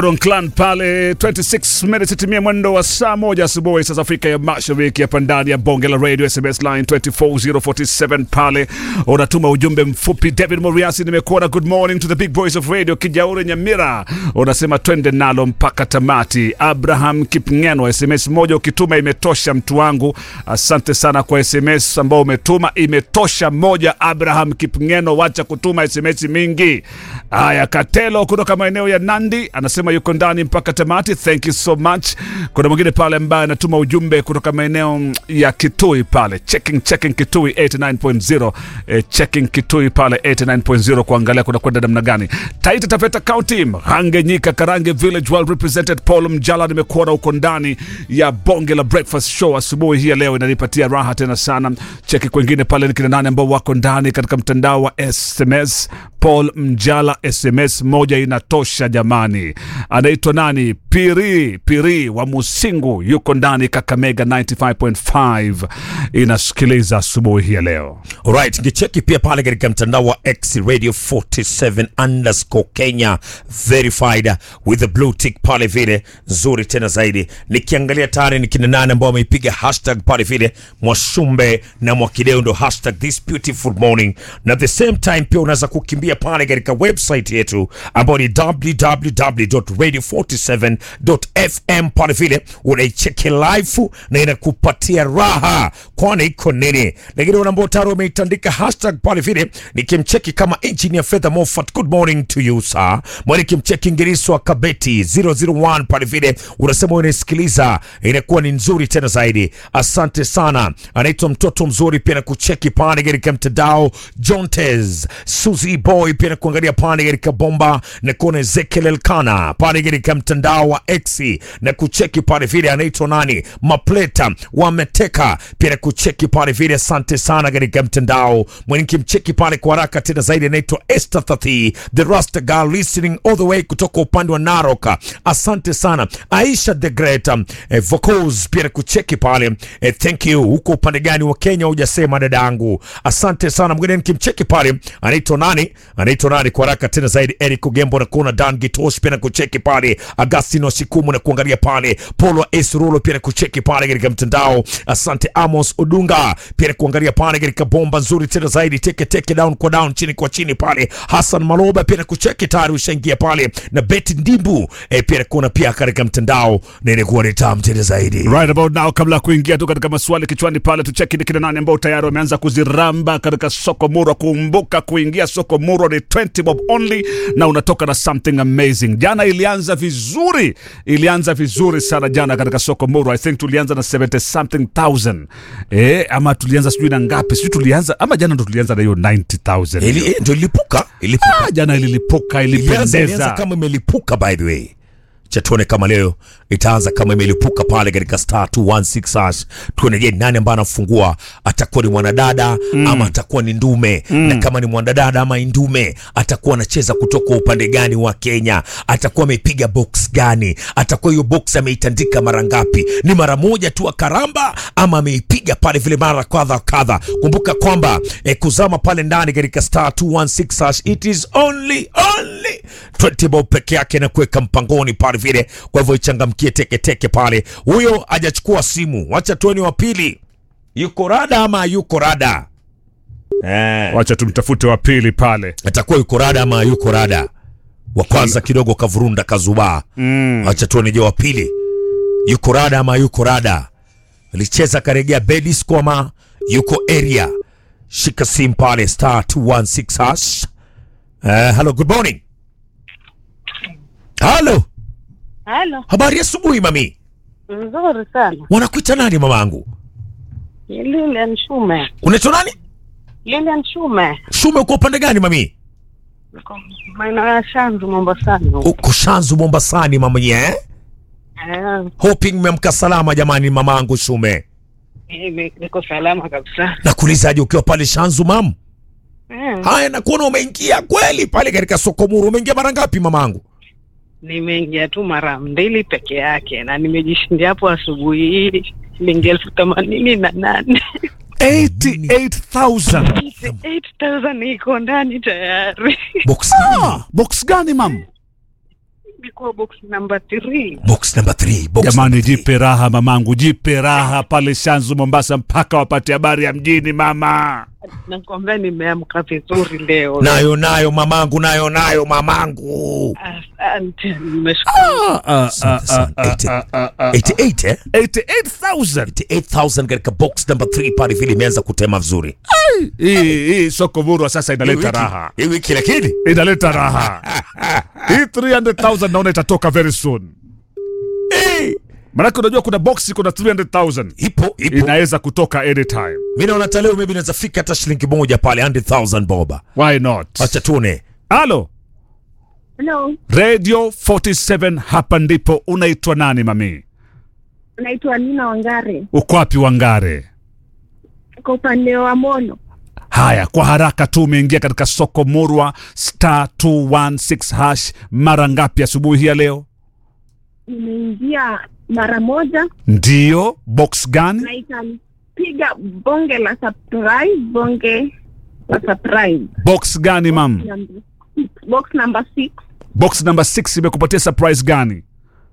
Ron Clan pale 26 minutes itimia mwendo wa saa moja asubuhi sasa Afrika ya Mashariki, hapa ndani ya bonge la radio. SMS line 24047 pale unatuma ujumbe mfupi. David Moriasi, nimekuona. Good morning to the big boys of radio Kijauri Nyamira, unasema twende nalo mpaka tamati. Abraham Kipngeno, SMS moja ukituma imetosha, mtu wangu. Asante sana kwa SMS ambao umetuma, imetosha moja. Abraham Kipngeno, wacha kutuma SMS mingi. Haya, Katelo kutoka maeneo ya Nandi anasema yuko ndani mpaka tamati. Thank you so much. Kuna mwingine pale ambaye anatuma ujumbe kutoka maeneo ya Kitui pale, checking checking Kitui 89.0 eh, checking Kitui pale 89.0 kuangalia kuna kwenda namna gani. Taita Taveta County, Mhange Nyika, Karange Village well represented. Paul Mjala, nimekuona huko ndani ya bonge la breakfast show asubuhi hii ya leo, inanipatia raha tena sana. Cheki kwengine pale ni kina nane ambao wako ndani katika mtandao wa SMS. Paul Mjala, SMS moja inatosha jamani. Anaitwa nani? Piri Piri wa Musingu yuko ndani Kakamega 95.5 inasikiliza asubuhi hii ya leo. Alright, ngicheki pia pale katika mtandao wa X Radio 47 underscore Kenya verified with the blue tick pale vile nzuri tena zaidi. Nikiangalia tayari ni kina nane ambao wameipiga hashtag pale vile Mwashumbe na Mwakideo ndo hashtag this beautiful morning, na at the same time pia unaweza kukimbia pale katika website yetu ambayo ni www.radio47.fm pale vile unaicheki live na inakupatia raha, kwani iko nini. Lakini wale ambao tayari wameitandika hashtag pale vile, nikimcheki kama engineer Fedha Moffat, good morning to you sir. Mwani kimcheki Ngiriswa Kabeti 001 pale vile, unasema unasikiliza, inakuwa ni nzuri tena zaidi. Asante sana. Anaitwa mtoto mzuri pia na kucheki pale katika mtandao Jontes Suzy Boy pia na kuangalia pale katika bomba na kuona Ezekiel Elkana pale katika mtandao wa X na kucheki pale vile, anaitwa nani Mapleta wameteka pia na kucheki pale vile. Asante sana katika mtandao mwenye kimcheki pale kwa haraka tena zaidi, anaitwa Esther Thati the Rasta girl listening all the way kutoka upande wa Narok. Asante sana Aisha the Great um, eh, vocals pia na kucheki pale eh, thank you. Huko upande gani wa Kenya hujasema dadangu, asante sana. Mwingine nikimcheki pale anaitwa nani, anaitwa nani kwa haraka tena zaidi, Eric Ugembo na kuona Dan Gitosh pia na kucheki pale, Agustino Sikumu na kuangalia pale, Polo Esrulo pia na kucheki pale katika mtandao. Asante Amos Odunga pia na kuangalia pale katika bomba nzuri tena zaidi, teke teke down kwa down, chini kwa chini pale. Hassan Maloba pia na kucheki tayari ushaingia pale, na Betty Ndimbu eh, pia na kuona pia katika mtandao, na inakuwa ni tamu tena zaidi. Right about now, kabla ya kuingia tu katika maswali kichwani pale, tucheki ni kina nani ambao tayari wameanza kuziramba katika soko Murwa. Kumbuka kuingia soko Murwa ni 20 bob only na unatoka na something amazing. Jana ilianza vizuri, ilianza vizuri sana jana katika soko Murwa. I think tulianza na 70 something thousand eh, ama tulianza sijui na ngapi, sijui tulianza ama jana ndo tulianza na hiyo 90000 Ili eh, ndio ilipuka, ilipuka. Ah, jana ililipuka, Ilianza, ilianza ilipendeza. kama imelipuka by the way cha tuone kama leo itaanza kama imelipuka pale katika star 216 hash. Tuone je, nani ambaye anafungua, atakuwa ni mwanadada ama atakuwa ni ndume na kama ni mwanadada ama ndume, atakuwa anacheza kutoka upande gani wa Kenya, atakuwa amepiga box gani, atakuwa hiyo box ameitandika mara ngapi, ni mara moja tu akaramba ama ameipiga pale vile mara kadha kadha. Kumbuka kwamba eh, kuzama pale ndani katika star 216 hash, it is only only 20 bob peke yake na kuweka mpangoni pale vile. Kwa hivyo ichangamkie teke teke pale. Huyo hajachukua simu, wacha tuone wa pili yuko rada ama yuko rada eh, Wacha tumtafute wa pili pale. atakuwa yuko rada ama yuko rada. Wa kwanza kidogo kavurunda kazubaa, wacha tuone je wa pili yuko rada ama yuko rada. Alicheza karegea bedisco ama yuko area. Shika simu pale star 216 hash. Eh, hello, good morning. Halo, Halo, habari ya asubuhi mami. nzuri sana. Wanakuita nani mamangu? Ni Lilian Shume. Unaitwa nani? Lilian Shume. Shume, uko upande gani mami? Niko maeneo ya Shanzu Mombasani. huko. Uko Shanzu Mombasani mama eh? Eh, Hoping mmemka salama jamani mamangu Shume. mimi niko salama kabisa. Nakuulizaje ukiwa pale Shanzu mam? Eh, Haya, nakuona umeingia kweli pale katika soko Muru. Umeingia mara ngapi mamangu? nimeingia tu mara mbili peke yake na nimejishindia hapo asubuhi hii shilingi elfu themanini na nane 88000 8000 iko ndani tayari. Box Ah, box gani mam? niko box number 3 box number 3 box Jamani, number three. jipe raha mamangu, jipe raha pale Shanzu Mombasa, mpaka wapate habari ya mjini mama. nakwambia nimeamka vizuri leo nayo nayo mamangu nayo nayo mamangu asante nimeshukuru Asante sana. 88 eh 88,000 88,000 katika box number 3 pale vile imeanza kutema vizuri hii hii soko murwa sasa inaleta raha, hii wiki lakini inaleta raha. Hii 300,000 naona itatoka very soon, maanake unajua kuna box kuna 300,000 ipo ipo inaweza kutoka anytime. mimi naona hata leo maybe inaweza fika hata shilingi moja pale 100,000 boba Why not? acha tuone Halo, Hello, Radio 47 hapa ndipo. Unaitwa nani mami? naitwa Nina Wangare, Uko wapi Wangare? kwa upande wa Mono. Haya, kwa haraka tu, umeingia katika soko murwa star 216 hash mara ngapi asubuhi hii ya leo? Nimeingia mara moja Ndiyo, box gani? na ikanipiga bonge la surprise, bonge la surprise. Box gani mam? Number six, box number six, Box number 6 imekupatia surprise gani?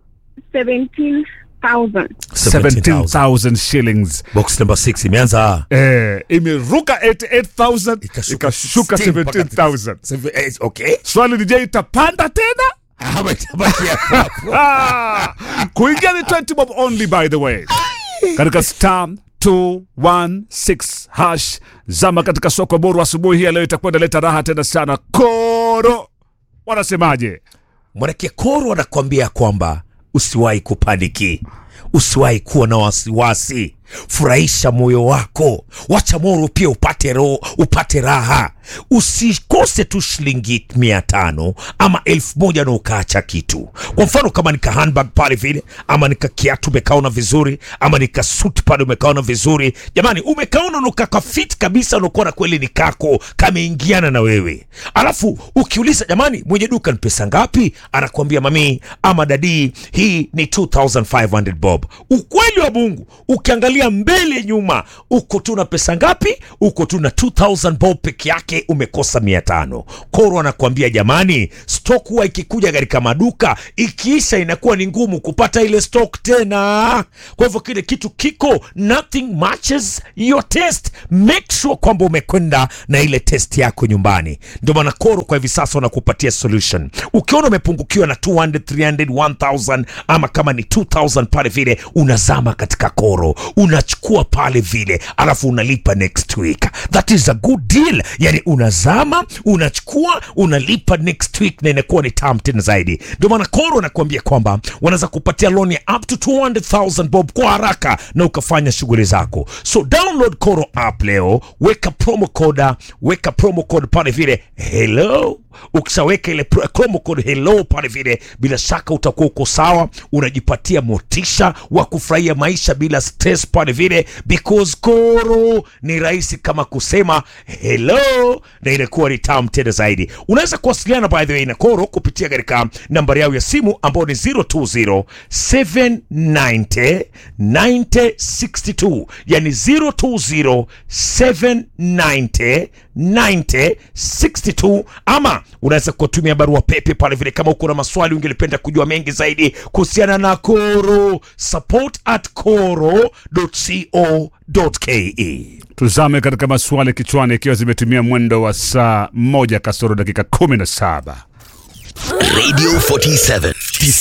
17,000. 17,000 shillings. box number 6 imeanza Eh, imeruka 88,000 ikashuka 16 mpaka 17,000. Seven- eh, okay Swali ni je, itapanda tena? Ama itabaki hapo. Ah, kuingia ni 20 bob only by the way katika star 216 hash zama katika soko boru asubuhi hii ya leo itakuwa inaleta raha tena sana koro wanasemaje Mwanake Koro anakuambia kwamba usiwahi kupaniki, usiwahi kuwa na wasiwasi, furahisha moyo wako, wacha Moro pia upate roho, upate raha. Usikose tu shilingi mia tano ama elfu moja na ukaacha kitu. Kwa mfano kama nika handbag pale vile, ama nika kiatu umekaona vizuri, ama nika suit pale umekaona vizuri, jamani, umekaona nukaka fit kabisa, unakuona kweli ni kako kameingiana na wewe. Alafu ukiuliza jamani, mwenye duka ni pesa ngapi? Anakuambia mami ama dadi, hii ni 2500 bob. Ukweli wa Mungu, ukiangalia mbele nyuma, uko tu na pesa ngapi? Uko tu na 2000 bob peke yake, umekosa 500. Koro anakuambia jamani, stock huwa ikikuja katika maduka ikiisha, inakuwa ni ngumu kupata ile stock tena. Kwa hivyo kile kitu kiko, nothing matches your taste. Make sure kwamba umekwenda na ile test yako nyumbani. Ndio maana Koro kwa hivi sasa wanakupatia solution. Ukiona umepungukiwa na 200, 300, 1000 ama kama ni 2000 pale vile, unazama katika Koro, unachukua pale vile, alafu unalipa next week. That is a good deal. Yani unazama, unachukua, unalipa next week na inakuwa ni tamu tena zaidi. Ndio maana Koro anakuambia kwamba wanaweza kupatia loan ya up to 200,000 bob kwa haraka na ukafanya shughuli zako. So download Koro app leo, weka promo code, weka promo code pale vile hello. Ukishaweka ile pro- promo code hello pale vile, bila shaka utakuwa uko sawa, unajipatia motisha wa kufurahia maisha bila stress pale vile, because Koro ni rahisi kama kusema hello na inakuwa ni tamu tena zaidi. Unaweza kuwasiliana by the way na Koro kupitia katika nambari yao ya simu ambayo ni 020 790 9062, yani 020 790 9062, ama unaweza kutumia barua pepe pale vile, kama uko na maswali ungelipenda kujua mengi zaidi kuhusiana na Koro, support at koro.co.ke. tuzame katika maswali kichwani ikiwa zimetumia mwendo wa saa moja kasoro dakika 17 Radio 47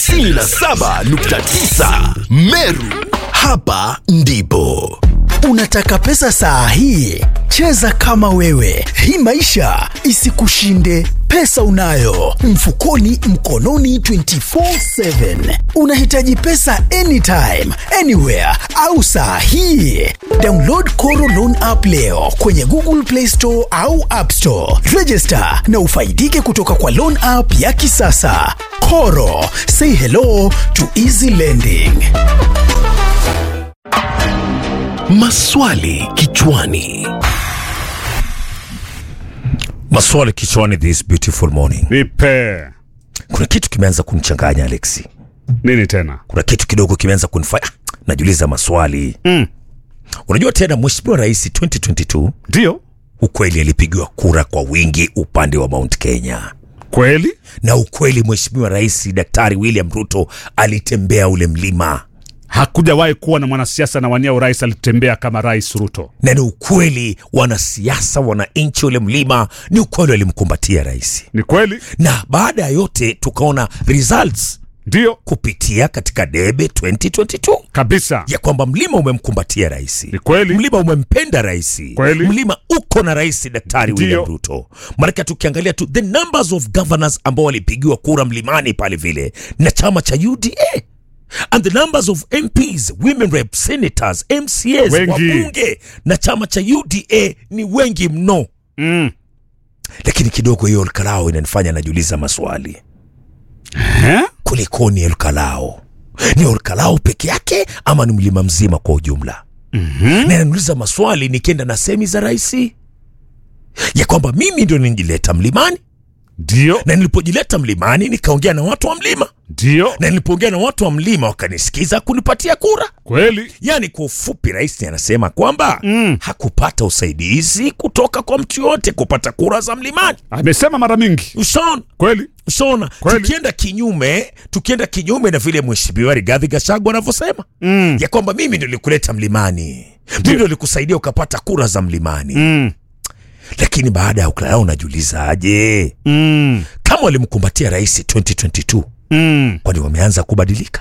97.9 Meru. Hapa ndipo unataka pesa saa hii. Cheza kama wewe, hii maisha isikushinde. Pesa unayo mfukoni, mkononi, 24/7. Unahitaji pesa anytime, anywhere au saa hii. Download Koro Loan app leo kwenye Google Play Store au App Store. Register na ufaidike kutoka kwa loan app ya kisasa. Koro, say hello to easy lending. Maswali kichwani. Maswali kichwani this beautiful morning. nipe Kuna kitu kimeanza kunichanganya Alexi, nini tena kuna kitu kidogo kimeanza kunifanya ah, najiuliza maswali Mm. Unajua tena Mheshimiwa Rais 2022 ndio ukweli alipigiwa kura kwa wingi upande wa Mount Kenya. Kweli? na ukweli mheshimiwa rais daktari william ruto alitembea ule mlima Hakujawahi kuwa na mwanasiasa na wania urais alitembea kama Rais Ruto. na ni ukweli wanasiasa wananchi ule mlima ni ukweli walimkumbatia rais Ni kweli? na baada ya yote tukaona results Ndio kupitia katika debe 2022 kabisa. ya kwamba mlima umemkumbatia rais Ni kweli? mlima umempenda rais Kweli. mlima uko na rais daktari Ndio. william ruto maanake tukiangalia tu the numbers of governors ambao walipigiwa kura mlimani pale vile na chama cha uda and the numbers of mps women rep senators mcs Wengi. wabunge na chama cha uda ni wengi mno Mm. lakini kidogo hiyo olkalao inanifanya najiuliza maswali Eh? kulikoni olkalao ni olkalao peke yake ama ni mlima mzima kwa ujumla mm-hmm. na nauliza maswali nikienda na semi za raisi ya kwamba mimi ndio nijileta mlimani Ndio, na nilipojileta mlimani nikaongea na watu wa mlima ndio, na nilipoongea na watu wa mlima wakanisikiza kunipatia kura kweli. yaani kwa ufupi rais anasema kwamba mm. hakupata usaidizi kutoka kwa mtu yoyote kupata kura za mlimani Amesema mara mingi. ushaona Kweli? ushaona Kweli. tukienda kinyume tukienda kinyume na vile mheshimiwa rigadhi gashagwa anavyosema Mm. ya kwamba mimi ndio nilikuleta mlimani mimi ndio nilikusaidia ukapata kura za mlimani Mm. lakini baada ya ukulala unajiulizaje Mm. kama walimkumbatia rais 2022 Mm. kwani wameanza kubadilika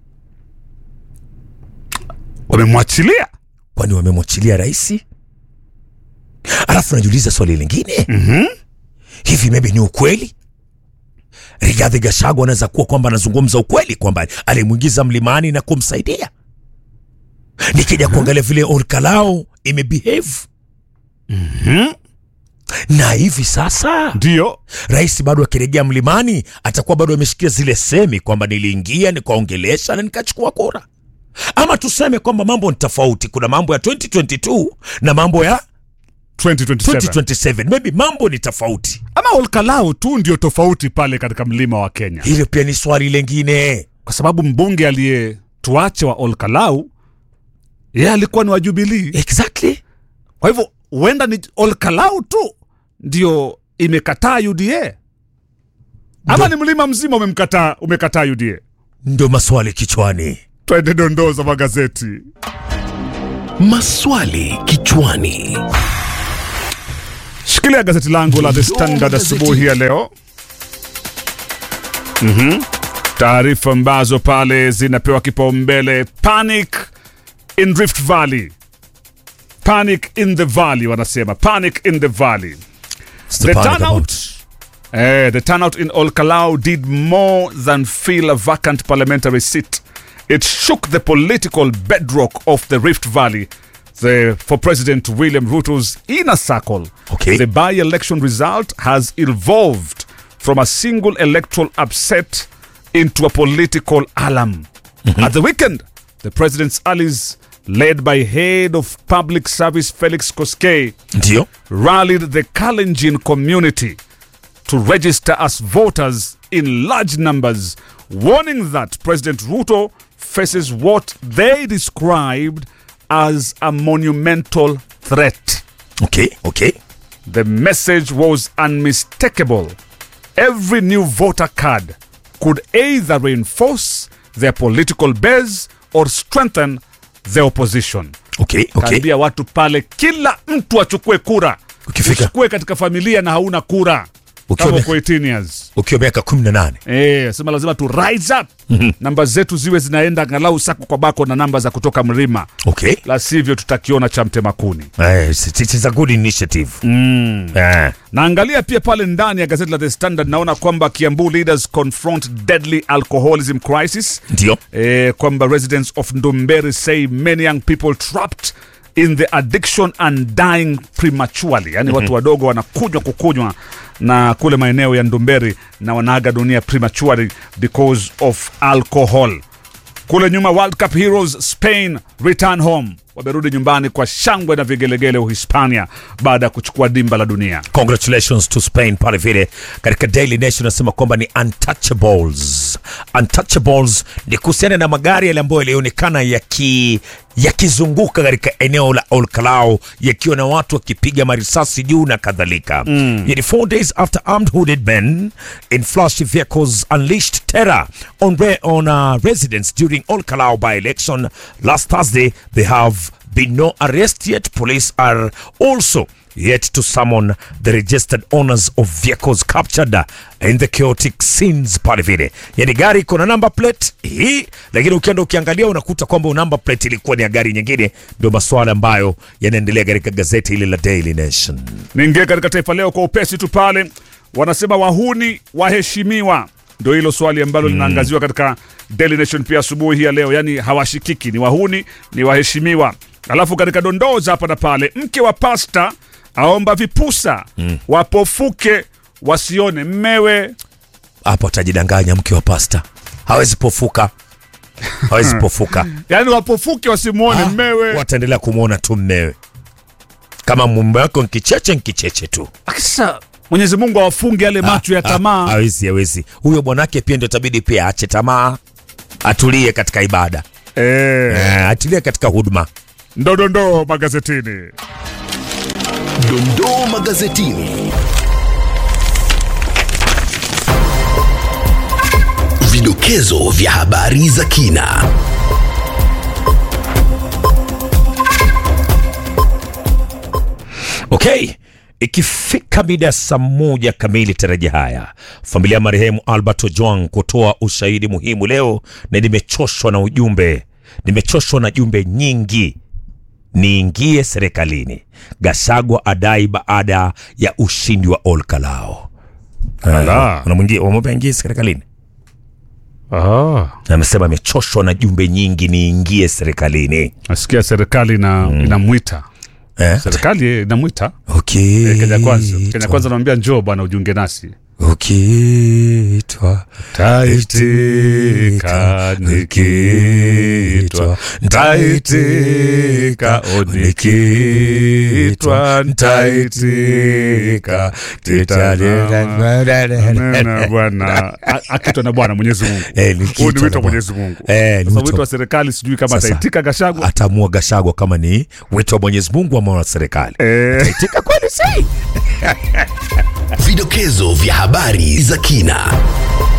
Wamemwachilia. kwani wamemwachilia rais alafu najiuliza swali lingine Mhm. hivi maybe ni ukweli rigadhi gashagwa anaweza kuwa kwamba anazungumza ukweli kwamba alimwingiza mlimani na kumsaidia nikija kuangalia vile orkalao imebehave Mhm. na hivi sasa Ndio. rais bado akirejea mlimani atakuwa bado ameshikia zile semi kwamba niliingia nikaongelesha na nikachukua kura ama tuseme kwamba mambo ni tofauti kuna mambo ya 2022 na mambo ya 2027. 2027 maybe mambo ni tofauti Ama Olkalau tu ndio tofauti pale katika mlima wa Kenya, hilo pia ni swali lengine kwa sababu mbunge aliyetuache wa Olkalau yeye alikuwa ni wa Jubilee. exactly Kwa hivyo huenda ni Olkalau tu ndio imekataa UDA ama ni mlima mzima umemkataa umekataa UDA. ndio maswali kichwani Twende dondoo za magazeti. Maswali kichwani. Shikilia gazeti langu la The Standard asubuhi ya leo. Mhm. Taarifa ambazo pale zinapewa kipaumbele: panic in Rift Valley, panic in the valley, wanasema panic in the valley. The turnout, eh, the turnout in Olkalau did more than fill a vacant parliamentary seat. It shook the political bedrock of the Rift Valley. The, for President William Ruto's inner circle, Okay. the by-election result has evolved from a single electoral upset into a political alarm. At the weekend, the president's allies, led by head of public service Felix Koskei, ndio rallied the Kalenjin community to register as voters in large numbers, warning that President Ruto faces what they described as a monumental threat. okay okay The message was unmistakable. Every new voter card could either reinforce their political base or strengthen the opposition. okay okay Kaambia watu pale, kila mtu achukue kura. Ukifika- Usikue katika familia na hauna kura Ukiwa kama miaka- uko 18 years. ukiwa miaka 18 Eh, sema lazima tu rise up. Namba zetu ziwe zinaenda angalau sako kwa bako na namba za kutoka mlima, okay la sivyo tutakiona cha mtema kuni. Eh, it it is a good initiative Eh, Naangalia pia pale ndani ya gazeti la The Standard, naona kwamba Kiambu leaders confront deadly alcoholism crisis. ndio eh, kwamba residents of Ndumberi say many young people trapped in the addiction and dying prematurely, yani watu wadogo wanakunywa kukunywa na kule maeneo ya Ndumberi na wanaaga dunia prematurely because of alcohol. Kule nyuma, World Cup heroes Spain return home, wamerudi nyumbani kwa shangwe na vigelegele Uhispania baada ya kuchukua dimba la dunia. congratulations to spain pale vile katika daily nation nasema kwamba ni untouchables untouchables ni kuhusiana na magari yale ambayo yalionekana yaki yakizunguka katika eneo la olkalao yakiwa na watu wakipiga marisasi juu na kadhalika mm. yani four days after armed hooded men in flashy vehicles unleashed terror on, re on uh, residents during olkalao by election last thursday they have been no arrest yet police are also yet to summon the registered owners of vehicles captured in the chaotic scenes pale vile yani gari iko na number plate hii lakini ukienda ukiangalia unakuta kwamba number plate ilikuwa ni ya gari nyingine ndio maswala ambayo yanaendelea katika gazeti hili la daily nation Niingie katika Taifa Leo kwa upesi tu pale, wanasema wahuni waheshimiwa, ndio hilo swali ambalo linaangaziwa katika Daily Nation pia asubuhi hii ya leo. Yani hawashikiki, ni wahuni, ni waheshimiwa. Alafu katika dondoo za hapa na pale, mke wa pasta aomba vipusa wapofuke wasione mmewe. hapo atajidanganya mke wa pasta hawezi pofuka hawezi pofuka Yani wapofuke wasimwone Ah, mmewe. wataendelea kumwona tu mmewe kama mume wako nkicheche nkicheche tu Sasa Mwenyezi Mungu awafunge yale macho ya Ah, tamaa. hawezi hawezi huyo bwanake pia ndio tabidi pia ache tamaa atulie katika ibada Eh, eh, atulie katika huduma ndo dondoo magazetini. Dondoo magazetini. Vidokezo vya habari za kina. okay ikifika mida ya saa moja kamili taraji haya familia ya marehemu albert ojwang kutoa ushahidi muhimu leo na nimechoshwa na ujumbe nimechoshwa na jumbe nyingi niingie serikalini gasagwa adai baada ya ushindi wa olkalao Ala. wamwambia ingie serikalini Ah. Na amesema amechoshwa na jumbe nyingi niingie serikalini Nasikia serikali ina, inamwita eh? serikali inamwita okay. Eh, Kenya Kwanza. Kenya Kwanza anamwambia njoo bwana ujiunge nasi. ukiitwa Taitika nikitwa, ntaitika, o nikitwa, ntaitika, Nena bwana A- akitwa na bwana Mwenyezi Mungu. Eh, ni Huu kitwa ni na wito wa Bwana. Mwenyezi Mungu. Eh, ni Sasa wito. wito wa serikali sijui kama Sasa. ataitika Gashagwa. atamua Gashagwa kama ni wito wa Mwenyezi Mungu ama wa serikali. Eh, Itika kweli si? Vidokezo vya habari za kina.